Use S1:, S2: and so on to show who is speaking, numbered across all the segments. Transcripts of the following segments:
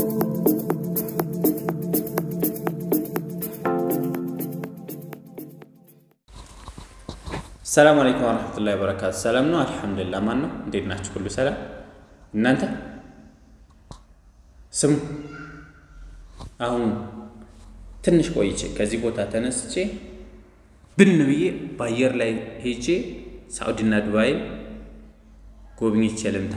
S1: ሰላም አለይኩም ወረሕመቱላሂ ወበረካቱ። ሰላም ነው? አልሐምዱሊላህ። ማን ነው? እንዴት ናችሁ? ሁሉ ሰላም? እናንተ ስሙ። አሁን ትንሽ ቆይቼ ከዚህ ቦታ ተነስቼ ብን ብዬ በአየር ላይ ሄጄ ሳዑዲና ዱባይን ጎብኝቼ ልምጣ።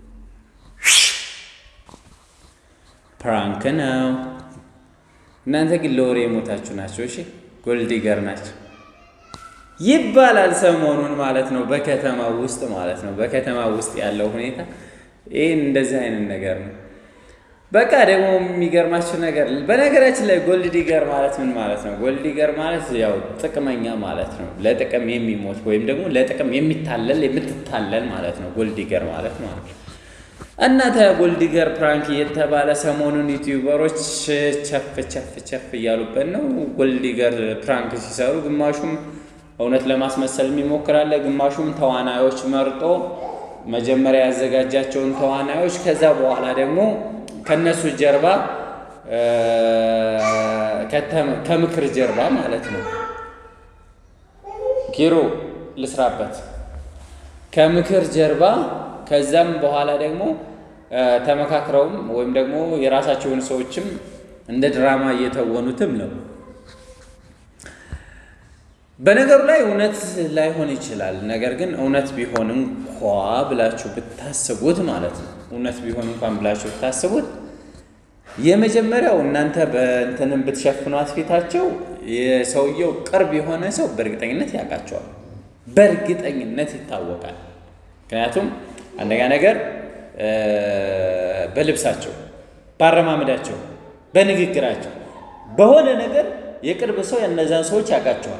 S1: ፕራንክ ነው። እናንተ ግን ለወሬ የሞታችሁ ናቸው። እሺ ጎልዲገር ናቸው ይባላል ሰሞኑን ማለት ነው። በከተማ ውስጥ ማለት ነው። በከተማ ውስጥ ያለው ሁኔታ ይህን እንደዚህ አይነት ነገር ነው። በቃ ደግሞ የሚገርማችሁ ነገር በነገራችን ላይ ጎልድ ዲገር ማለት ምን ማለት ነው? ጎልድ ዲገር ማለት ያው ጥቅመኛ ማለት ነው። ለጥቅም የሚሞት ወይም ደግሞ ለጥቅም የሚታለል የምትታለል ማለት ነው። ጎልድ ዲገር ማለት ማለት ነው። እና ጎልድ ዲገር ፕራንክ እየተባለ ሰሞኑን ዩቲዩበሮች ቸፍ ቸፍ ቸፍ እያሉበት ነው። ጎልድ ዲገር ፕራንክ ሲሰሩ ግማሹም እውነት ለማስመሰል የሚሞክራለ፣ ግማሹም ተዋናዮች መርጦ መጀመሪያ ያዘጋጃቸውን ተዋናዮች ከዛ በኋላ ደግሞ ከነሱ ጀርባ ከምክር ጀርባ ማለት ነው ኪሮ ልስራበት ከምክር ጀርባ ከዛም በኋላ ደግሞ ተመካክረውም ወይም ደግሞ የራሳቸውን ሰዎችም እንደ ድራማ እየተወኑትም ነው። በነገሩ ላይ እውነት ላይሆን ይችላል። ነገር ግን እውነት ቢሆን እንኳ ብላችሁ ብታስቡት ማለት ነው እውነት ቢሆን እንኳን ብላችሁ ብታስቡት የመጀመሪያው እናንተ በእንትንም ብትሸፍኗት ፊታቸው የሰውየው ቅርብ የሆነ ሰው በእርግጠኝነት ያውቃቸዋል። በእርግጠኝነት ይታወቃል። ምክንያቱም አንደኛ ነገር በልብሳቸው፣ በአረማመዳቸው፣ በንግግራቸው በሆነ ነገር የቅርብ ሰው የእነዛን ሰዎች ያውቃቸዋል።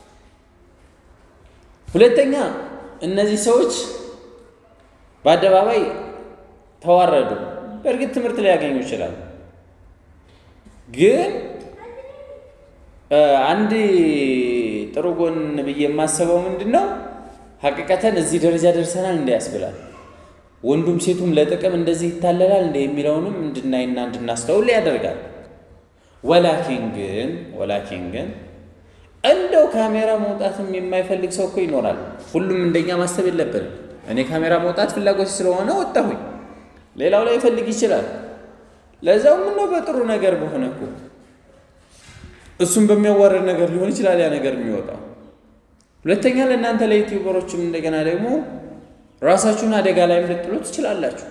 S1: ሁለተኛ እነዚህ ሰዎች በአደባባይ ተዋረዱ። በእርግጥ ትምህርት ሊያገኙ ይችላሉ። ግን አንድ ጥሩ ጎን ብዬ የማስበው ምንድን ነው ሀቂቀተን እዚህ ደረጃ ደርሰናል እንደ ያስብላል። ወንዱም ሴቱም ለጥቅም እንደዚህ ይታለላል እንደ የሚለውንም እንድናይና እንድናስተውል ያደርጋል። ወላኪን ግን ወላኪን ግን እንደው ካሜራ መውጣትም የማይፈልግ ሰው እኮ ይኖራል። ሁሉም እንደኛ ማሰብ የለብንም። እኔ ካሜራ መውጣት ፍላጎት ስለሆነ ወጣሁኝ። ሌላው ላይ ይፈልግ ይችላል። ለዛው ምነው በጥሩ ነገር በሆነ እኮ እሱም በሚያዋርድ ነገር ሊሆን ይችላል ያ ነገር የሚወጣው። ሁለተኛ ለእናንተ ለዩቲዩበሮችም እንደገና ደግሞ ራሳችሁን አደጋ ላይም ልጥሉ ትችላላችሁ።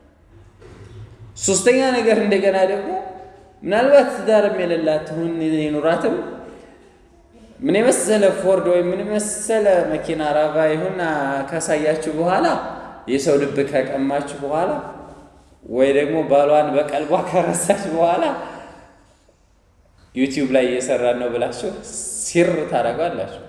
S1: ሶስተኛ ነገር እንደገና ደግሞ ምናልባት ትዳርም የሌላት ትሁን ይኑራትም ምን የመሰለ ፎርድ ወይም ምን የመሰለ መኪና ራቫ ይሁን ካሳያችሁ በኋላ የሰው ልብ ከቀማችሁ በኋላ ወይ ደግሞ ባሏን በቀልቧ ከረሳች በኋላ ዩቲዩብ ላይ እየሰራን ነው ብላችሁ ሲር ታደርጓላችሁ።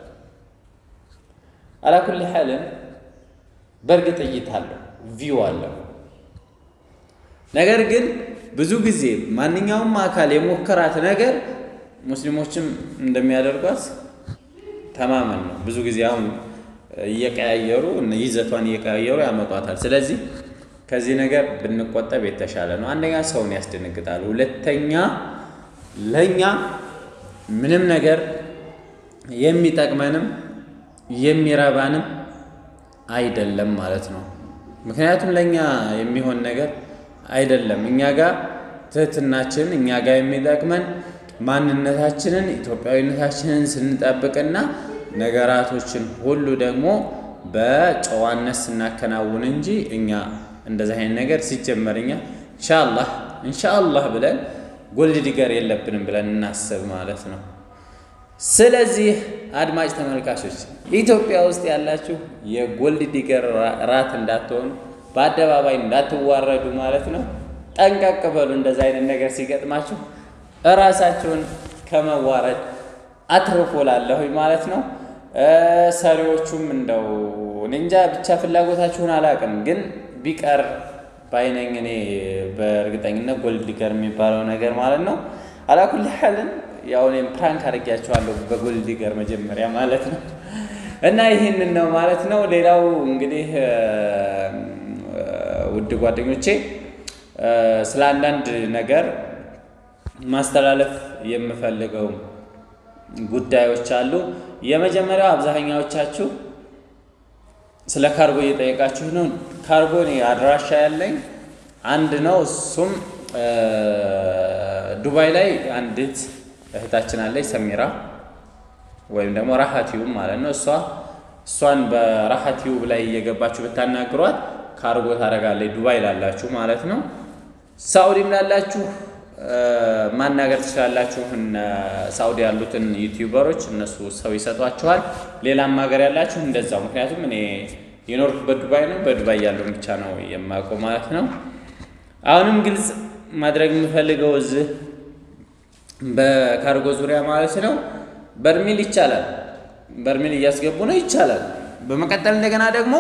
S1: አላኩል ሐልን በእርግጥ እይታ አለው ቪው አለው። ነገር ግን ብዙ ጊዜ ማንኛውም አካል የሞከራት ነገር ሙስሊሞችም እንደሚያደርጓት ተማመን ነው። ብዙ ጊዜ አሁን እየቀያየሩ ይዘቷን እየቀያየሩ ያመጧታል። ስለዚህ ከዚህ ነገር ብንቆጠብ የተሻለ ነው። አንደኛ ሰውን ያስደነግጣል፣ ሁለተኛ ለእኛ ምንም ነገር የሚጠቅመንም የሚረባንም አይደለም ማለት ነው። ምክንያቱም ለእኛ የሚሆን ነገር አይደለም። እኛ ጋር ትህትናችን እኛ ጋር የሚጠቅመን ማንነታችንን ኢትዮጵያዊነታችንን ስንጠብቅና ነገራቶችን ሁሉ ደግሞ በጨዋነት ስናከናውን እንጂ እኛ እንደዚህ አይነት ነገር ሲጀመር እኛ ኢንሻአላህ ኢንሻአላህ ብለን ጎልድ ዲገር የለብንም ብለን እናስብ ማለት ነው። ስለዚህ አድማጭ ተመልካቾች ኢትዮጵያ ውስጥ ያላችሁ የጎልድ ዲገር ራት እንዳትሆኑ፣ በአደባባይ እንዳትዋረዱ ማለት ነው። ጠንቀቅ በሉ። እንደዛ አይነት ነገር ሲገጥማችሁ እራሳችሁን ከመዋረድ አትርፎ ላለሁኝ ማለት ነው። ሰሪዎቹም እንደው እንጃ ብቻ ፍላጎታችሁን አላውቅም፣ ግን ቢቀር ባይነኝ እኔ በእርግጠኝነት ጎልድ ዲገር የሚባለው ነገር ማለት ነው። አላኩል ሐልን ያው እኔም ፕራንክ አድርጊያቸዋለሁ በጎልድ ዲገር መጀመሪያ ማለት ነው። እና ይህንን ነው ማለት ነው። ሌላው እንግዲህ ውድ ጓደኞቼ ስለ አንዳንድ ነገር ማስተላለፍ የምፈልገው ጉዳዮች አሉ። የመጀመሪያው አብዛኛዎቻችሁ ስለ ካርጎ እየጠየቃችሁ ነው። ካርጎ እኔ አድራሻ ያለኝ አንድ ነው። እሱም ዱባይ ላይ አንዲት እህታችን አለች ሰሚራ ወይም ደግሞ ራሃ ቲዩብ ማለት ነው። እሷ እሷን በራሃ ቲዩብ ላይ እየገባችሁ ብታናግሯት ካርጎ ታደርጋለች። ዱባይ ላላችሁ ማለት ነው። ሳኡዲም ላላችሁ ማናገር ትችላላችሁ። ሳኡዲ ያሉትን ዩቲዩበሮች እነሱ ሰው ይሰጧችኋል። ሌላም ሀገር ያላችሁ እንደዛው። ምክንያቱም እኔ የኖርኩበት ዱባይ ነው። በዱባይ ያለውን ብቻ ነው የማውቀው ማለት ነው። አሁንም ግልጽ ማድረግ የምፈልገው እዚህ በካርጎ ዙሪያ ማለት ነው በርሚል ይቻላል። በርሚል እያስገቡ ነው ይቻላል። በመቀጠል እንደገና ደግሞ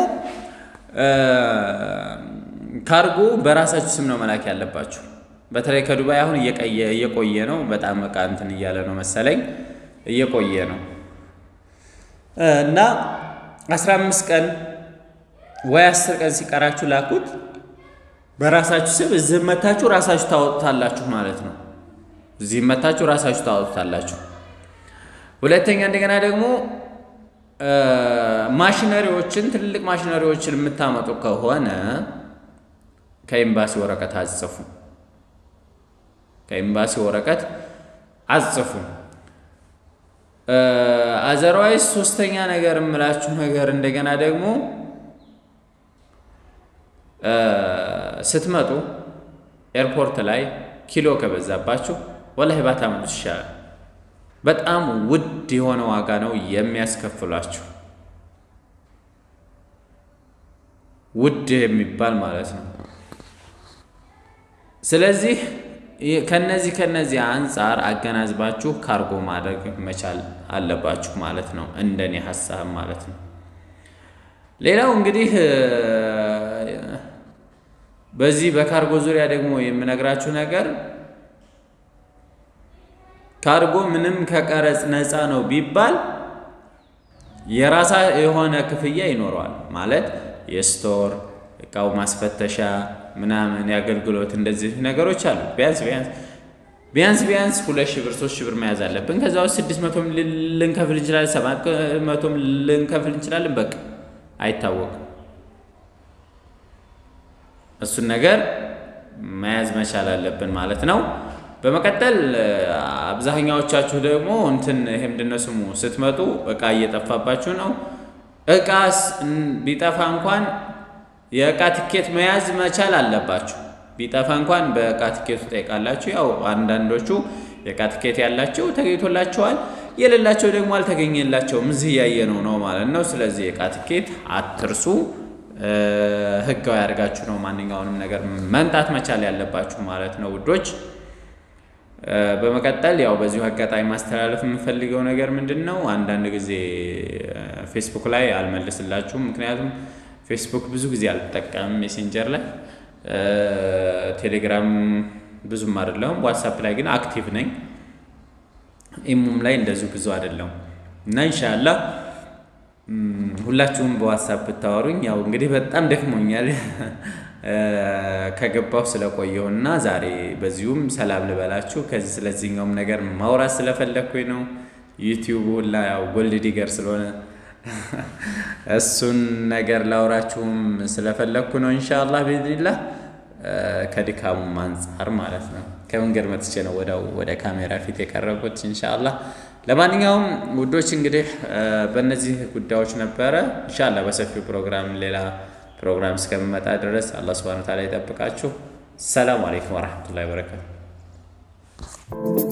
S1: ካርጎ በራሳችሁ ስም ነው መላክ ያለባችሁ። በተለይ ከዱባይ አሁን እየቆየ ነው። በጣም እቃ እንትን እያለ ነው መሰለኝ እየቆየ ነው እና አስራ አምስት ቀን ወይ አስር ቀን ሲቀራችሁ ላኩት በራሳችሁ ስም። እዚህ መታችሁ ራሳችሁ ታወጡታላችሁ ማለት ነው። እዚህ መታችሁ ራሳችሁ ታወጡታላችሁ። ሁለተኛ እንደገና ደግሞ ማሽነሪዎችን ትልልቅ ማሽነሪዎችን የምታመጡ ከሆነ ከኤምባሲ ወረቀት አጽፉ። ከኤምባሲ ወረቀት አጽፉ። አዘርዋይስ ሶስተኛ ነገር የምላችሁ ነገር እንደገና ደግሞ ስትመጡ ኤርፖርት ላይ ኪሎ ከበዛባችሁ ወላሂ ባታመጡት ይሻላል። በጣም ውድ የሆነ ዋጋ ነው የሚያስከፍሏችሁ፣ ውድ የሚባል ማለት ነው። ስለዚህ ከነዚህ ከነዚህ አንጻር አገናዝባችሁ ካርጎ ማድረግ መቻል አለባችሁ ማለት ነው፣ እንደኔ ሀሳብ ማለት ነው። ሌላው እንግዲህ በዚህ በካርጎ ዙሪያ ደግሞ የምነግራችሁ ነገር ካርጎ ምንም ከቀረጽ ነፃ ነው ቢባል የራሳ የሆነ ክፍያ ይኖረዋል። ማለት የስቶር እቃው ማስፈተሻ ምናምን የአገልግሎት እንደዚህ ነገሮች አሉ። ቢያንስ ቢያንስ ቢያንስ ቢያንስ ሁለት ሺህ ብር ሶስት ሺህ ብር መያዝ አለብን። ከዛ ውስጥ ስድስት መቶም ልንከፍል እንችላለን፣ ሰባት መቶም ልንከፍል እንችላለን። በቃ አይታወቅም። እሱን ነገር መያዝ መቻል አለብን ማለት ነው። በመቀጠል አብዛኛዎቻችሁ ደግሞ እንትን ይሄ ምንድን ነው ስሙ ስትመጡ እቃ እየጠፋባችሁ ነው። እቃ ቢጠፋ እንኳን የእቃ ትኬት መያዝ መቻል አለባችሁ። ቢጠፋ እንኳን በእቃ ትኬቱ ጠይቃላችሁ። ያው አንዳንዶቹ የእቃ ትኬት ያላቸው ተገኝቶላቸዋል፣ የሌላቸው ደግሞ አልተገኘላቸውም። እዚህ እያየነው ነው ማለት ነው። ስለዚህ የእቃ ትኬት አትርሱ። ህጋዊ አድርጋችሁ ነው ማንኛውንም ነገር መምጣት መቻል ያለባችሁ ማለት ነው ውዶች። በመቀጠል ያው በዚሁ አጋጣሚ ማስተላለፍ የምፈልገው ነገር ምንድን ነው፣ አንዳንድ ጊዜ ፌስቡክ ላይ አልመልስላችሁም። ምክንያቱም ፌስቡክ ብዙ ጊዜ አልጠቀምም፣ ሜሴንጀር ላይ ቴሌግራም ብዙም አይደለሁም። ዋትሳፕ ላይ ግን አክቲቭ ነኝ። ኢሙም ላይ እንደዚሁ ብዙ አይደለሁም እና ኢንሻላህ ሁላችሁም በዋትሳፕ ብታወሩኝ ያው እንግዲህ በጣም ደክሞኛል ከገባሁ ስለቆየሁና ዛሬ በዚሁም ሰላም ልበላችሁ። ከዚህ ስለዚህኛውም ነገር ማውራት ስለፈለግኩኝ ነው። ዩቲዩብ ሁላ ያው ጎልድ ዲገር ስለሆነ እሱን ነገር ላውራችሁም ስለፈለግኩ ነው። ኢንሻአላህ ቢዝኒላህ ከድካሙም አንጻር ማለት ነው። ከመንገድ መጥቼ ነው ወዲያው ወደ ካሜራ ፊት የቀረብኩት ኢንሻአላህ። ለማንኛውም ውዶች እንግዲህ በእነዚህ ጉዳዮች ነበረ። ኢንሻአላህ በሰፊው ፕሮግራም ሌላ ፕሮግራም እስከምመጣ ድረስ አላህ ሱብሃነሁ ወተዓላ ይጠብቃችሁ። ሰላም አለይኩም ወረሕመቱላሂ ወበረካቱ።